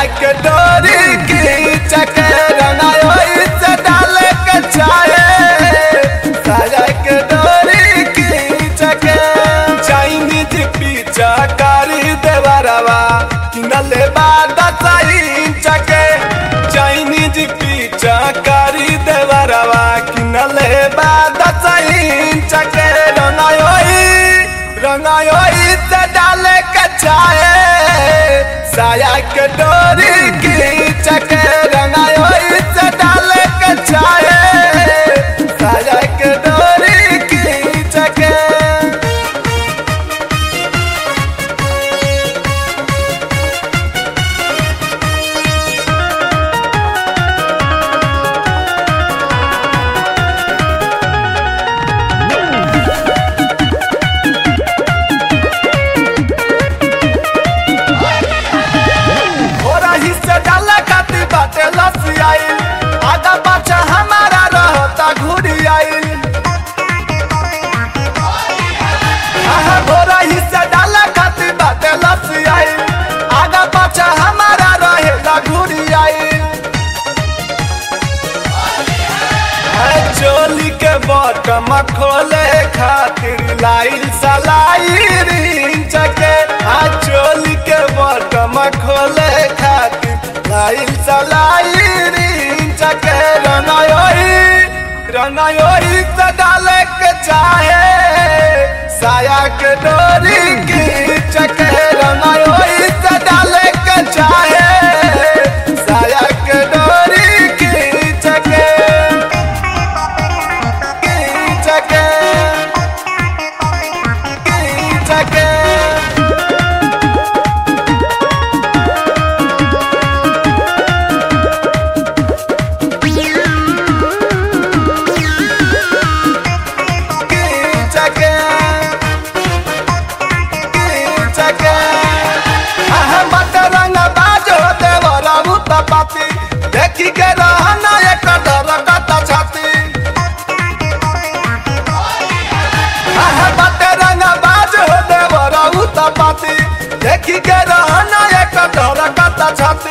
के डोरी की चके रंगायो से डाले के चाहे साया के डोरी की चके चाइनीज पिज्जा कारी देवरवा किनले बाद सही चके चाइनीज पिज्जा कारी देवरवा किनले बाद सही चके रंगायो रंगायो से डाले के चाहे साया के डोरी की चके रंगायो से डाले के चाहे साया के डोरी की चके थोड़ा हिस्सा डाला खाती बाटे लसी आई आगा पाछा हमारा रहता घूरी आई आहा थोड़ा हिस्सा डाला खाती बाटे लसी आई आगा पाछा हमारा रहेला घूरी आई है चोली के बटम खोले खातिर लाइल सलाई रिंच के आ चोली के बटम खोले खातिर लाइल सलाई रिंच के रंगायोई रंगायोई से डाले के चाहे साया के डोरी की चके रंगायोई से डाले के चाहे साया के डोरी की चके चके चके चके चके अहम रंग बाज होते बराबू तपाती देखी के रहना एक डर कता छाती अहम रंग बाज होते बराबू तपाती देखी के रहना एक डर कता छाती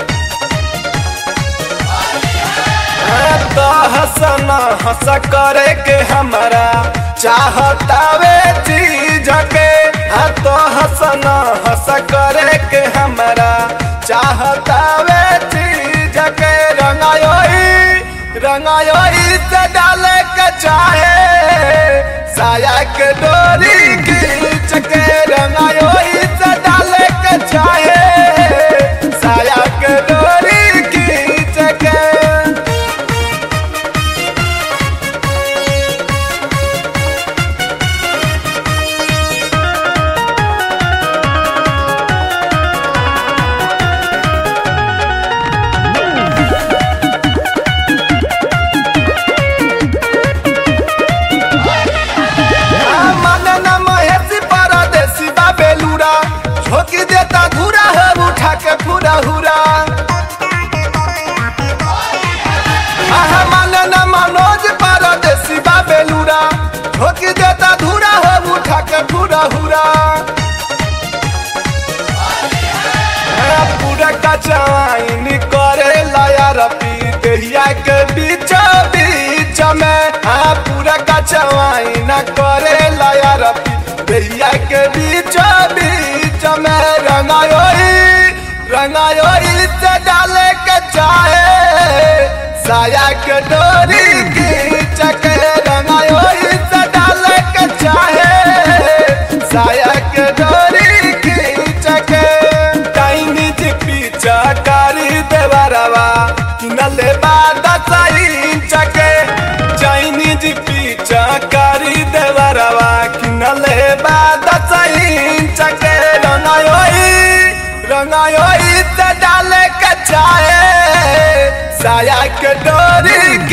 तो हंसना हंस करे के हमारा चाहतावे चीज के हाँ तो हंसना हंस करे के हमारा चाहतावे चीज के रंगायोई रंगायोई से डाले के चाहे साया के डोरी खींच के रंगायोई से डाले के चाहे साया के डोरी खींच के मन न महेशी परदेसी बा बेलूरा झोंकी देता धूरा है उठा के पूरा हुरा आहा मन न मनोज परदेसी बा बेलूरा झोंकी देता धूरा है उठा के पूरा हुरा आ, पूरा कचाइन करे लाया रपी देहिया के बीच बीच में आ पूरा कचवाइन करे लाया रपी देहिया के बीच बीच में रंगायोई रंगायोई से डाले के चाहे साया के डोरी खींच के रंगायोई से डाले के चाहे साया के डोरी खींच के चाइनीज पिज्जा कारी देवरवा किनले बाद सही चके चाइनीज पिज्जा कारी देवरवा किनले बाद सही चके रंगायोई रंगायोई से डाले के चाहे साया के डोरी